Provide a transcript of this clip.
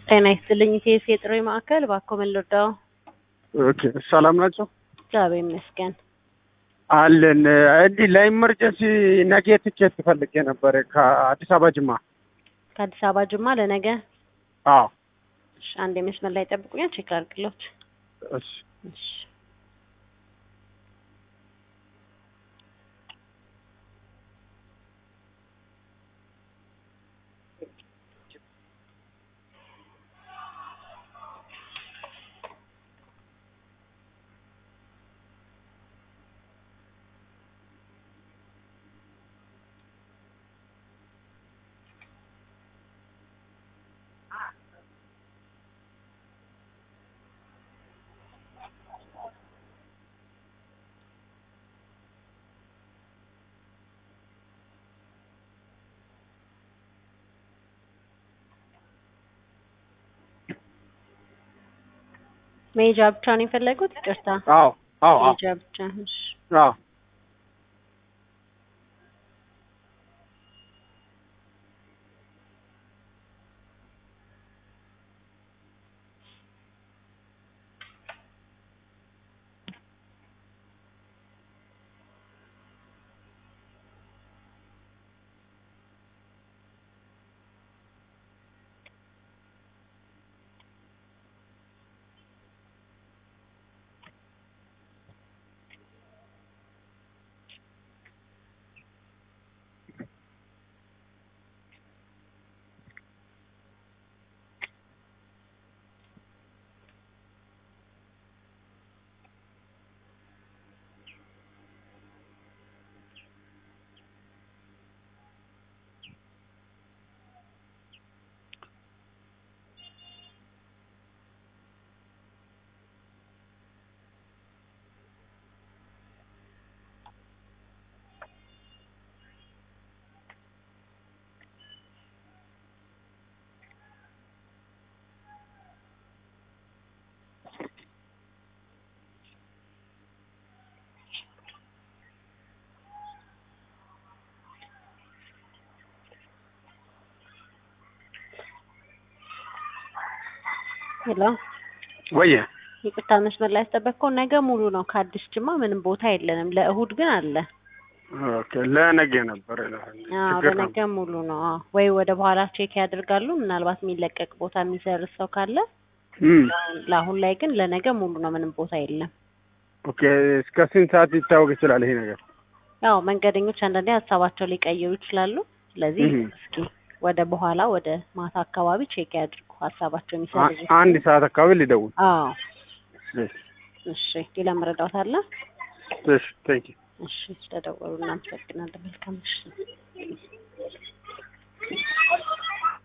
ጤና ይስጥልኝ ኢቴስ የጥሪ ማዕከል እባክዎ ምን ልርዳዎ? ኦኬ ሰላም ናቸው እግዚአብሔር ይመስገን። አለን እንዲህ ለኢመርጀንሲ ነገ ትኬት ፈልጌ ነበር ከአዲስ አበባ ጅማ። ከአዲስ አበባ ጅማ ለነገ አዎ እሺ፣ አንድ የመስመር ላይ ጠብቁኛል፣ ቼክ ላድርግሎት። እሺ እሺ መሄጃ ብቻ ነው የፈለጉት? ይቅርታ አዎ አዎ አዎ መሄጃ ብቻ። እሺ አዎ ሄሎ ወየ ይቅርታ መስመር ላይ ያስጠበቅከው ነገ ሙሉ ነው። ከአዲስ ጅማ ምንም ቦታ የለንም። ለእሁድ ግን አለ። ኦኬ ለነገ ነበር አዎ ችግር ነው ለነገ ሙሉ ነው። አዎ ወይ ወደ በኋላ ቼክ ያደርጋሉ። ምናልባት የሚለቀቅ ቦታ የሚሰርዝ ሰው ካለ እም ለአሁን ላይ ግን ለነገ ሙሉ ነው። ምንም ቦታ የለም። ኦኬ እስከ ስንት ሰዓት ሊታወቅ ይችላል ይሄ ነገር? ያው መንገደኞች አንዳንዴ ሀሳባቸው ሊቀይሩ ይችላሉ። ስለዚህ እህ እስኪ ወደ በኋላ ወደ ማታ አካባቢ ቼክ ያድርጉ ሀሳባቸው አ- የሚሰርዙ አንድ ሰዓት አካባቢ ሊደውል። አዎ እሺ እሺ ሌላ መረዳት አለ? እሺ ቴንክ ዩ እሺ ስለደወሉ እናመሰግናለን። መልካም ምሽት።